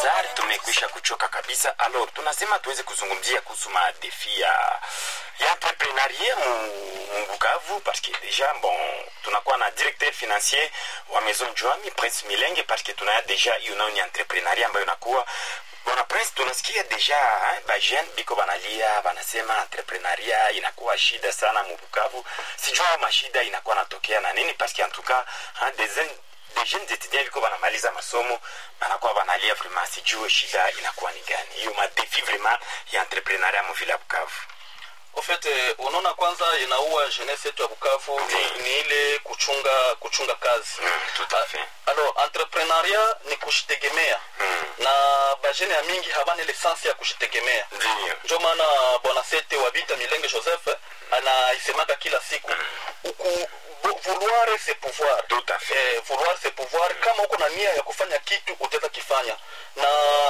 Cesar, tumekwisha kuchoka kabisa. Alors, tunasema tuweze kuzungumzia kuhusu madefi ya ya entrepreneuria mu mu Bukavu parce que déjà bon tunakuwa na directeur financier wa Maison Joami Prince Milenge parce que tunaya deja hiyo nayo ni entrepreneuria ambayo inakuwa Bwana Prince, tunasikia deja eh, bajeune biko banalia banasema entrepreneuria inakuwa shida sana mu Bukavu. Sijua mashida inakuwa natokea na nini parce que en tout cas hein, des des jeunes étudiants biko banamaliza masomo banakuwa banalia vraiment, sijue shida inakuwa ni gani hiyo madefi vraiment ya entrepreneuria mu vile ya Bukavu. Au fait, eh, unaona kwanza inaua jeunesse yetu ya Bukavu ni, ni ile kuchunga kuchunga kazi Mm, tout à fait. alors entrepreneuria ni kushitegemea Mm. na bajene ya mingi habana ile sense ya kushitegemea Ndio. ndio maana bwana sete wa vita milenge joseph anaisemaka kila siku uku vo- vouloir c'est pouvoir Tout à fait. eh, vouloir c'est pouvoir kama uko na nia ya kufanya kitu utaweza kifanya na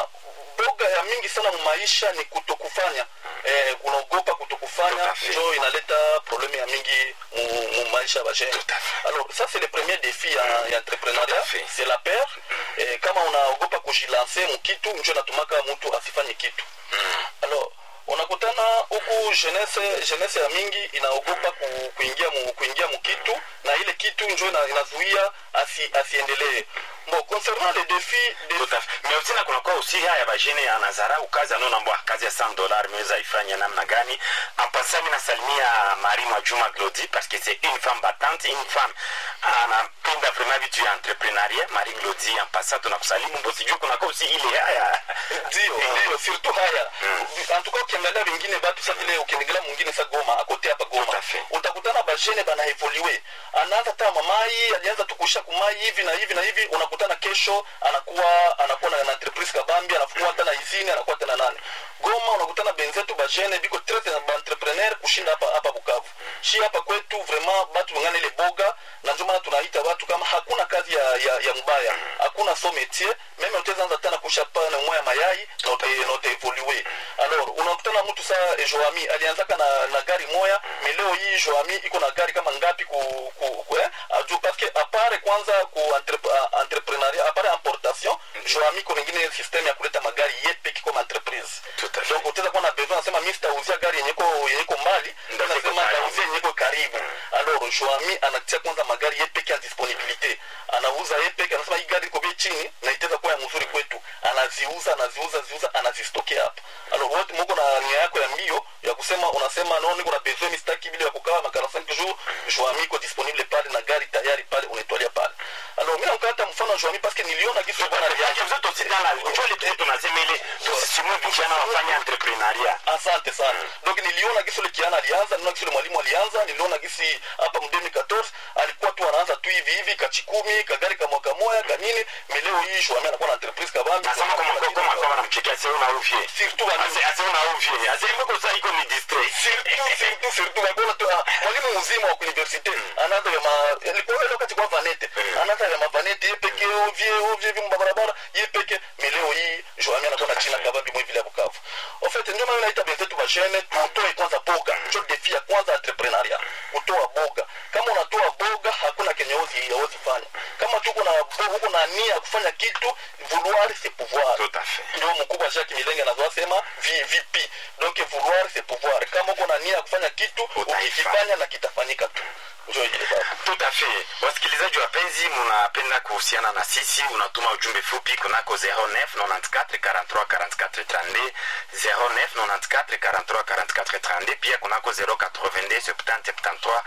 boga ya mingi sana mumaisha ni kutokufanya eh, unaogopa kutokufanya Tout à fait. njo inaleta probleme ya mingi mu, mu maisha ya bajene Tout à fait. alors ça c'est le premier défi ya, ya Tout entrepreneuria à fait. c'est la peur eh, kama unaogopa kujilanse mukitu njo natumaka mtu asifanye kitu alors unakutana huku jeunesse jeunesse ya mingi inaogopa ku, kuingia mu, kuingia mukitu na ile kitu njo ina, inazuia asi, asiendelee bon concernant les défis de, Tout à fait. Mais aussi na kunakuwa aussi haya bajene anazarau kazi anaona mbwa kazi ya 100 dollars imeweza ifanya namna gani. En passant mimi nasalimia Marie Mwajuma Glody parce que c'est une femme battante, une femme anapenda vraiment vitu ya entrepreneuria. Marie Glody en passant tunakusalimu mbo sijui kunakuwa aussi ile haya. ndio ndio surtout haya en tout cas ukiangalia wengine batu sa vile ukiangalia mwingine sa Goma akote hapa Tout Goma à fait. utakutana bajene bana evolue anaanza ta mamai alianza tukusha kumai hivi na hivi na hivi unakutana kesho anakuwa anakuwa na, na entreprise kabambi anafungua hata na izini anakuwa tena nani Goma unakutana benzetu bajene biko très na entrepreneur kushinda hapa hapa Bukavu shi hapa kwetu vraiment batu wengine ile boga na ndio maana tunaita watu kama hakuna kazi ya ya, ya mbaya hakuna so métier meme utaweza anza tena kusha pana moya mayai na uta na uta evolue alors unakutana mtu saa eh, Joami alianzaka na, na gari moya mais leo hii Joami iko na gari kama ngapi ku, ku, ku eh? aju parce que apare kwanza ku entrep, uh, entrepreneuria apare importation Joami ko wengine system ya kuleta magari yepe kiko entreprise Tout à fait. donc utaweza kuwa na besoin nasema mimi sitauzia gari yenye iko yenye iko mbali Ndio iko nasema karibu. nitauzia yenye iko karibu alors Joami anatia kwanza magari yepeke ya disponibilité anauza yepeke anasema hii gari iko bei chini na itaweza kuwa ya mzuri kwetu anaziuza anaziuza ziuza anazistokea hapa alors wote mko na nia yako ya mbio ya kusema unasema no niko na besoin mistaki bila ya kukaa makala 5 jours Joami iko disponible pale na gari tayari pale unaitwalia pale alors mimi nakata mfano Joami parce que niliona kitu bwana Parce que vous êtes aussi dans la njoo ile tu tunasema ile tusisimue vijana wafanye entrepreneuria. asante sana donc niliona gisi ule kiana alianza niliona gisi ule mwalimu alianza niliona gisi hapa mu 2014 alikuwa tu anaanza tu hivi hivi kachikumi kagari ka mwaka moya kanini meleo hii shwami anakuwa na entreprise kabambi Nasema kama kwa kama kwa wanamchekia sasa una uvie. surtout wa Ase ase una uvie. Ase mbona sasa iko ni distrait. surtout surtout surtout wakona tu ah, mwalimu mzima wa universite anaanza ya ma alikuwa ile wakati kwa vanete anaanza ya mavanete yeye peke ovie ovie hivi mbarabara yeye peke meleo hii shwami anakuwa na china kabambi mwe vile ya Bukavu en fait ndio maana naita benzetu bashene tutoe kwanza boga ndio defi ya kwanza entrepreneuria kutoa boga kama unatoa boga hakuna kenye ozi hawezi fanya kama tuko na bo- uko na nia ya kufanya kitu vouloir c'est pouvoir Tout à fait. ndio mkubwa Jacques Milenge anazosema VVP donc vouloir c'est pouvoir kama uko na nia ya kufanya kitu Utaifanya. ukifanya na kitafanyika tu ndio ile baba Tout à fait. Wasikilizaji wapenzi, mnapenda kuhusiana na sisi, unatuma ujumbe fupi kunako 09 94 43 44 32 09 94 43 44 32 pia kunako 082 70 73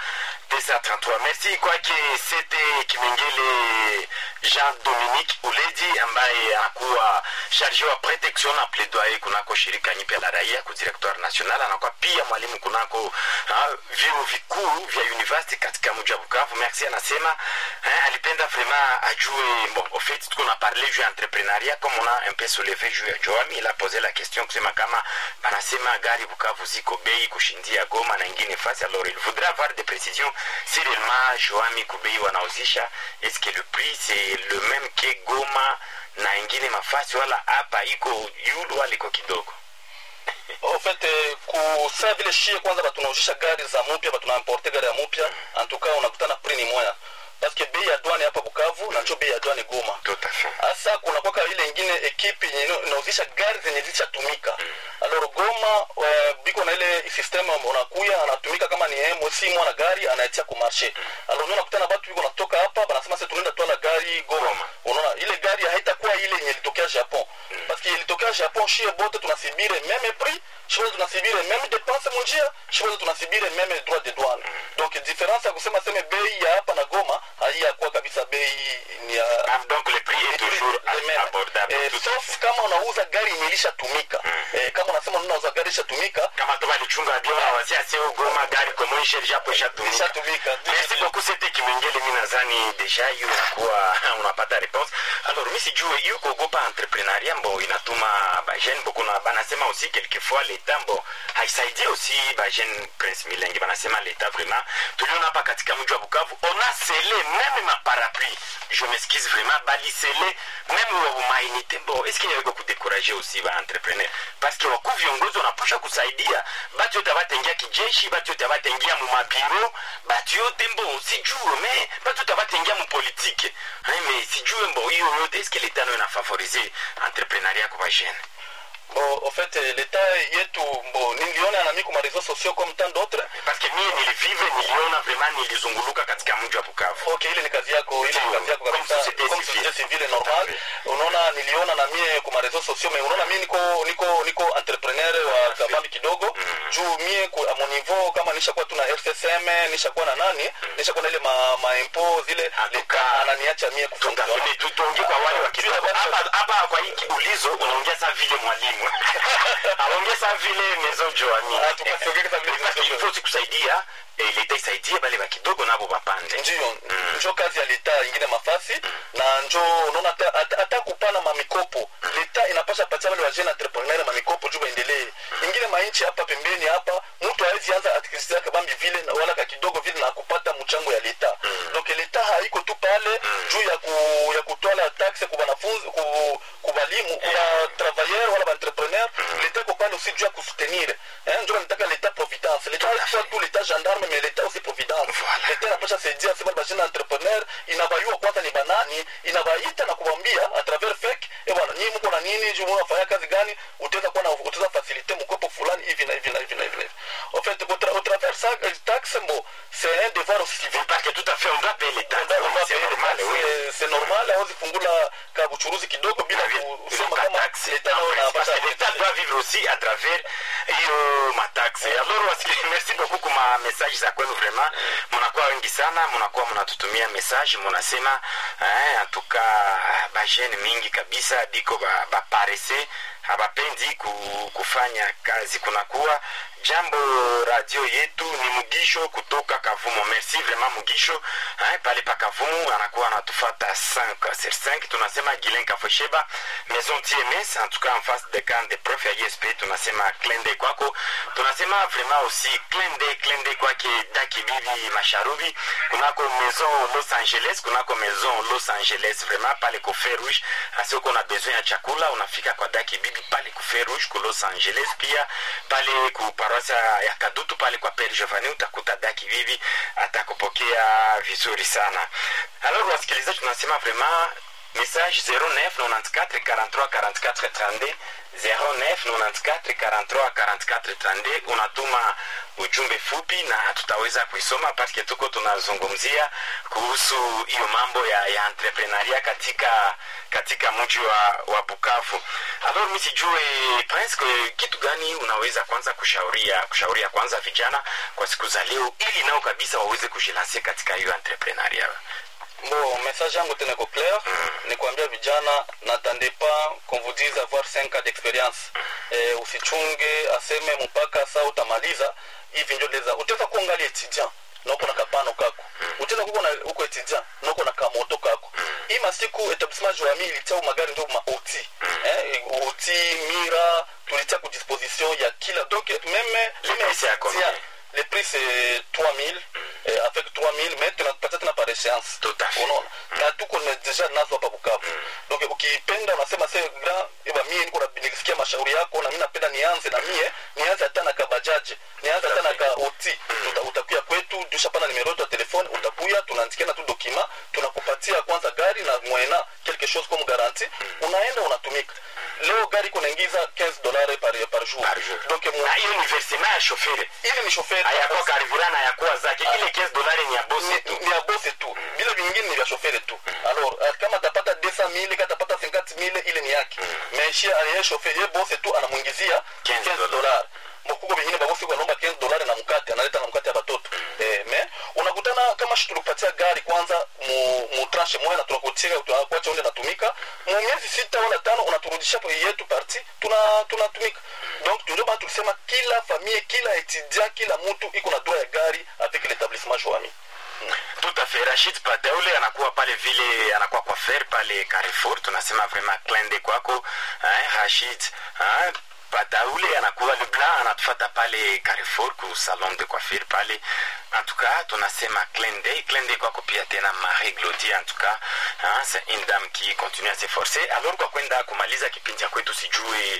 233. Merci kwake Sete Kimengele Jean Dominique Uledi ambaye anakuwa charge wa protection na plaidoyer kunako shirika nyipya la raia ku directoire national, anakuwa pia mwalimu kunako ah, vyuo vikuu vya university katika mji wa Bukavu. Merci anasema eh, alipenda vraiment ajue bon, au fait tuko na parler juu ya entrepreneuria comme on a un peu soulevé juu ya Joami, il a posé la question kusema kama banasema gari Bukavu ziko bei kushindia Goma na ingine fasi, alors il voudrait avoir des précisions si réellement Joami kubei wanauzisha est-ce que le prix c'est le même que Goma na ingine mafasi wala hapa iko yulu wala iko kidogo en fait eh, kusaa vile shie kwanza batunauzisha gari za mupya batunaimporte gari ya mupya en tout cas unakutana prix ni moya parce que bei ya douane hapa bukavu na njo bei ya douane goma tout à fait hasa kuna kwaka ile ingine ekipe yenye ino- inauzisha gari zenye zishatumika alors goma uh, biko na ile system unakuya anatumika kama ni emo si mwana gari anaetia ku marché alors ndio nakutana batu biko natoka hapa banasema sasa tunaenda twala gari goma Goma. unaona ile gari haitakuwa ile yenye ilitokea japon parce que ilitokea japon shie bote tunasibire meme prix shie bote tunasibire meme dépense munjia shie bote tunasibire meme droit de douane donc différence ya kusema seme bei ya hapa na goma haiyakuwa kabisa bei ni ya Ah, donc le prix est toujours les mêmes. abordable Eh, tout à sauf fait. kama unauza gari yenye ilishatumika Eh, kama unasema unauza gari ilishatumika kama tu balichunga bio na wazia sio goma gari komoishe japo ishatumika ilishatumika merci beaucoup c'était kimengele mi nadhani deja hiyo inakuwa unapata réponse alors mi sijue hiyo kuogopa entrepreneuria mbo inatuma bajene bo kuna banasema aussi quelquefois leta mbo haisaidie aussi bajene prince milenge banasema leta vraiment tuliona hapa katika mji wa bukavu on a scellé même ma parapluie je m'excuse vraiment balisele même wa humanité bo est-ce qu'il y avait kudekuraje aussi ba entrepreneur parce que wakuu viongozi wanapusha kusaidia batu yote abatengia kijeshi batu yote abatengia mu mabiro batu yote mbo sijue me batu yote abatengia mu politike Hein, mais sijue mbo hiyo yote est-ce que leta nayo inafavorize entrepreneuria kwa bajene bon en fait eh, leta yetu bon niliona na mimi kwa réseaux sociaux comme tant d'autres parce que mie nilivive niliona vraiment nilizunguluka katika mji wa bukavu ok ile ni kazi yako ile ni kazi yako Comme kabisa société comme civile. société civile normal unaona niliona na mie kwa réseaux sociaux mais unaona mimi niko niko niko entrepreneur wa kabambi kidogo juu mie ku- à mon niveau kama nishakuwa tuna RCSM nishakuwa na nani nishakuwa na ile ma, ma impôt zile En tout leta cas, ananiacha mie kufunga tutafute tutonge kwa wale wa kidogo hapa hapa kwa hii kiulizo unaongea saa vile mwalimu aongea saa vile mezo joani Ah, tukasiongea saa vile Maison Joanie. ifo sikusaidia eh, leta isaidie bale ba kidogo nabo bapande ndio njo kazi ya leta ingine mafasi na njo unaona hata- hata hata kupana mamikopo leta inapasha patia wale wajene entrepreneur mamikopo juu baendelee ingine mainchi hapa pembeni hapa mtu hawezi anza aktivite yake bambi vile na wala ka kidogo vile na kupata mchango ya leta donc leta haiko tu pale juu ya ku, ya kutwala taxe kwa wanafunzi ku, kubalimu kwa travailleur wala baentrepreneur leta iko pale aussi juu ya kusoutenir eh, njo nitaka leta providence leta haikuwa tu leta gendarme mais leta aussi providence Voilà. leta inapasha saidia sema bajina entrepreneur inabayua kwanza ni banani inabaita na kuwambia a travers fake eh bwana nyinyi mko na nini juu mnafanya kazi gani utaweza kuwa na utaweza faciliter mkopo fulani hivi na hivi na hivi na hivi na hivi en fait au tra- au travers ça euh, taxe bon c'est un devoir aussi civil parce que tout à fait on doit payer l'état On doit- on doit c'est payer les normal taxes, oui eh, c'est normal hawezi fungula ka buchuruzi kidogo bila kusema kama leta nao parce inapasha que l'État doit vivre aussi à travers hiyo mataxe alors wasi- merci beaucoup kuma message za kwenu vraiment munakuwa wengi sana munakuwa munatutumia message munasema eh, antuka bajene mingi kabisa biko ba- baparese habapendi ku, kufanya kazi kunakuwa jambo radio yetu ni mugisho kutoka kavumo merci vraiment mugisho eh, pale pa kavumu anakuwa anatufata 5 sur 5 tunasema gilen kafosheba maison tms en tout cas en face de camp de prof ya esp tunasema klende kwako tunasema vraiment aussi klende klende kwake daki bibi masharubi kunako maison los angeles kunako maison los angeles vraiment pale ko fer rouge asi uko na besoin ya chakula unafika kwa daki bibi pale ku fer rouge ku los angeles pia pale ku parosia ya kadutu pale kwa pere giovanni utakuta daki bibi atakupokea vizuri sana alors wasikilizaji tunasema vraiment message 09 94 43 44 32 09 94 43 44 32 unatuma ujumbe fupi na tutaweza kuisoma paske tuko tunazungumzia kuhusu hiyo mambo ya, ya entrepreneuria katika katika mji wa, wa bukavu alors mi sijue prince ke- kitu gani unaweza kwanza kushauria kushauria kwanza vijana kwa siku za leo ili nao kabisa waweze kujilansia katika hiyo entrepreneuria bon message yangu tena iko clair ni kuambia vijana n'attendez pas qu'on vous dise avoir 5 ans d'expérience eh, usichunge aseme mpaka saa utamaliza hivi ndio ndeza utaweza kuangalia etudiant na uko na kapano kako utaweza kuko na uko etudiant na uko na kamoto kako hii masiku etablissement joami ilitia magari ndio maoti eh, oti mira tulitia ku disposition ya kila donc meme Le prix, c'est à combien le prix c'est 3000 eh, avec 3000 mais tunapatia tena par échéance Tout à fait. unaona na tuko na deja nazo hapa bukavu donc donc ukipenda unasema se grand eba mie niko na nilisikia mashauri yako na mimi napenda nianze na mie nianze hata na kabajaje nianze hata na ka oti Uta- utakuya kwetu dushapana nimero yetu ya telefone utakuya tunaandikiana tu dokima tunakupatia kwanza gari na mwena quelque chose comme garantie unaenda unatumika leo gari iko naingiza 15 dollars par, par jour Par jour. donc mu- Na hiyo ni versement ya shoferi ili ni chauffeur hayakuwa karibura na hayakuwa zake ile 15 dolari ni ya bosi ni, tu ni ya bose tu vile vingine ni vya shofere tu alors eh, kama atapata 200000 kama atapata 50000 ile ni yake mais shi ye shofere ye bose tu anamwingizia 15 15 dollars mkuko vingine babosi wanaomba 15 dollars na mkate analeta na mkate ya batoto eh, mais unakutana kama shi tulikupatia gari kwanza mu, mu tranche moja na tunakutia tunakuacha ule natumika mu miezi sita wala tano unaturudisha kwa yetu parti tuna tunatumika donc ndio bana tulisema kila famille kila étudiant kila mtu iko na droit ya gari avec l'établissement Joami tout à fait rashid pataule anakuwa pale vile anakuwa kwa fer pale carrefour tunasema vraiment klende kwako eh, rashid eh, pataule anakuwa le blanc anatufata pale carrefour ku salon de coiffure pale en tout cas tunasema klende klende kwako pia tena marie glodi en tout cas hein, c'est une dame qui continue à s'efforcer alors kwa kwenda kumaliza kipindi cha kwetu sijui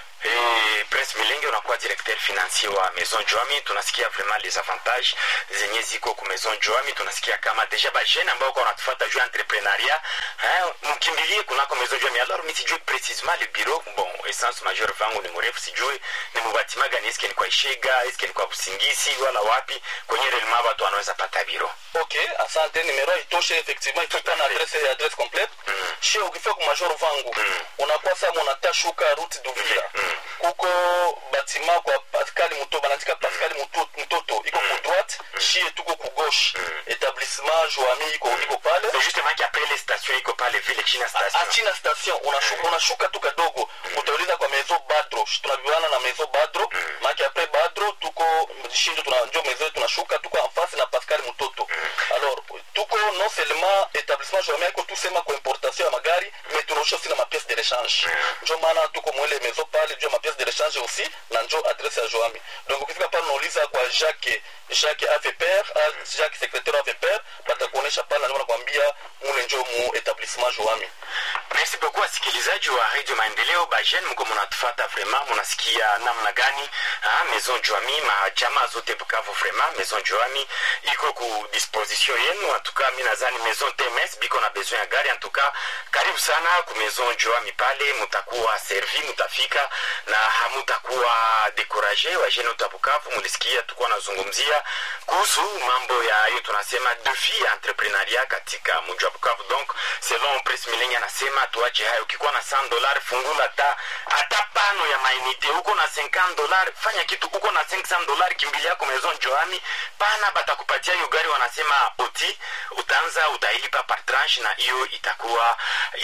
Eh, prince milenge unakuwa directeur financier wa maison joami tunasikia vraiment les avantages zenye ziko ku maison joami tunasikia kama deja bajene ambao kwa wanatufata juu ya entrepreneuria eh, mkimbilie kunako maison joami alors mi sijui precisement le bureau bon essence majeur vangu ni mrefu sijui ni mubatima gani eske ni kwa ishega eske ni kwa busingisi wala wapi kwenye relema watu wanaweza pata biro ok asante numero itoshe effectivement itakuwa na adresse adresse complète shi ukifika ku major vangu unakuwa saa monata shuka route duvira kuko batima kwa pascal muto banaandika pascal Muto- mtoto iko ku droite shie tuko ku gauche établissement joami iko iko pale c'est justement qu'après les stations iko pale vile china station achina station unashuka, unashuka tu kadogo utauliza kwa mezo badro tunaviwana na mezo badro maake apres badro tuko shindo tunanjo mezo tunashuka tuko enfase na pascal mutoto alors tuko non seulement établissement joami iko tusema kwa importation ya magari mais tunaosha aussi na mapiece de rechange njo maana tuko mwele mezo pale juu ya mapiece de rechange aussi na njo adresse ya joami donc ukifika pale unauliza kwa jacques jacques avpr jacques secrétaire avpr batakuonesha pale na nakwambia mule njo mu établissement joami merci beaucoup wasikilizaji wa radio maendeleo bajene mko munatufata vraiment munasikia namna gani ha, maison joami majamaa zote bukavu vraiment maison joami iko ku disposition yenu antuka mi nazani maison tms biko na besoin ya gari antuka karibu sana ku maison joami pale mutakuwa servi mutafika na hamutakuwa dekuraje wajene wote wa bukavu mulisikia tukuwa nazungumzia kuhusu mambo ya hiyo tunasema defi ya entrepreneuria katika mji wa bukavu donc selon pres milenge anasema tuache hayo ukikuwa na 100 dolar fungula hata hata pano ya mainite uko na 50 dolar fanya kitu uko na 500 dolar kimbilia yako maison joami pana batakupatia hiyo gari wanasema oti utaanza utailipa par tranche na hiyo itakuwa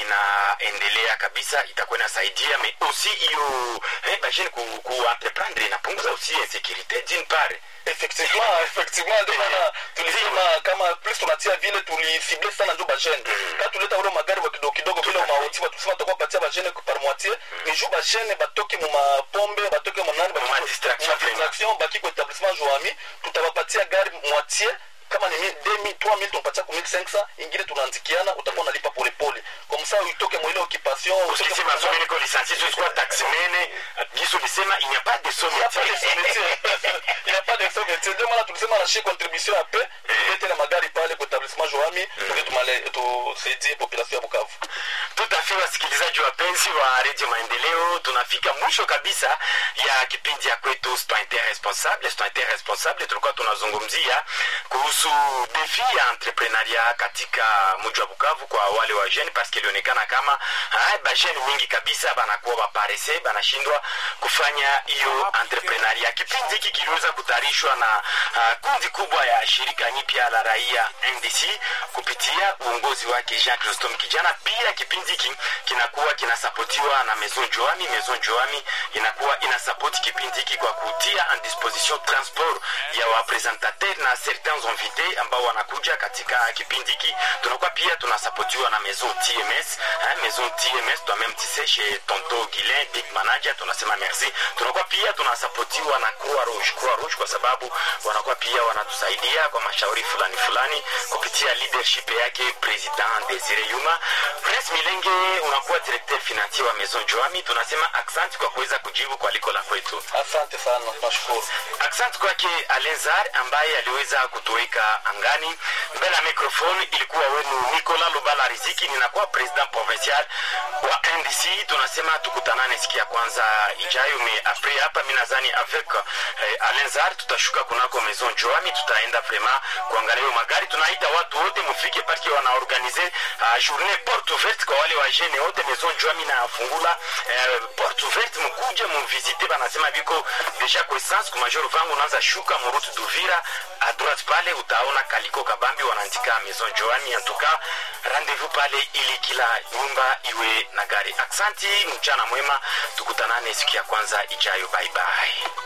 inaendelea kabisa itakuwa inasaidia mais aussi hiyo eh, bajene ku, ku entreprendre inapunguza aussi insécurité d'une part effectivement effectivement ndio maana tulisema kama plus tunatia vile tulisible sana njo bajene ka tuleta ule magari wa kidogo kidogo vile mauti tulisema tutakuwa patia bajene par moitié ni juu bajene batoke mu mapombe batoke mu nani Mu ma distraction, distraction baki kwa établissement joami tutawapatia gari moitié kama ni 2000 3000 tunapatia ku 1500 ingine tunaandikiana utakuwa unalipa polepole kwa msaa uitoke mwile occupation utoke ukisema mu- somi niko lisansi sikuwa taximene gisu lisema il n'y a pas de Il n'y a pas de sommetier sous-métier. Il n'y a pas de sous-métier. Ndio maana tulisema na shi contribution ya pe tulete na magari pale kwa etablissement Joami ili tumale tusaidie population ya Bukavu. tout à fait wasikilizaji wapenzi wa redio maendeleo tunafika mwisho kabisa ya kipindi ya kwetu citoyen responsable citoyen responsable tulikuwa tunazungumzia kuhusu defi ya entrepreneuria katika mji wa bukavu kwa wale wa jeune paske ilionekana kama ah, bajene mingi kabisa banakuwa baparese banashindwa kufanya hiyo entrepreneuria kipindi hiki kiliweza kutayarishwa na uh, kundi kubwa ya shirika nyipya la raia ndc kupitia uongozi wake jean chrystom kijana pia kipindi hiki kinakuwa kinasapotiwa na maison joami maison joami inakuwa inasapoti kipindi hiki kwa kutia en disposition transport ya wapresentateur na certains invités ambao wanakuja katika kipindi hiki tunakuwa pia tunasapotiwa na maison tms hein, maison tms toi-même tise chez tonto guilin big manager tunasema merci tunakuwa pia tunasapotiwa na croix rouge croix rouge kwa sababu wanakuwa pia wanatusaidia kwa mashauri fulani fulani kupitia leadership yake president desire yuma prince milenge wewe unakuwa directeur financier wa Maison Joami, tunasema aksanti kwa kuweza kujibu kwa liko la kwetu. asante sana nashukuru Asante kwake Alenzar ambaye aliweza kutuweka angani. Mbele ya microphone ilikuwa wenu Nicolas Lubala Riziki, ninakuwa president provincial wa NDC. Tunasema tukutanane siku ya kwanza ijayo, me apres hapa mimi nadhani avec eh, Alenzar tutashuka kunako Maison Joami, tutaenda vraiment kuangalia hiyo magari. Tunaita watu wote mufike parki wanaorganize uh, journée porte ouverte kwa wale wa jeune wote. Maison Joami nafungula eh, porte ouverte, mkuje mumvisite, banasema biko deja kwa essence ku major vangu unaanza shuka murutu Duvira a droite pale utaona kaliko kabambi wanaandika Maison Joami. En tout cas rendez-vous pale ili kila nyumba iwe na gari. Aksanti, mchana mwema, tukutanane siku ya kwanza ijayo. Bye bye.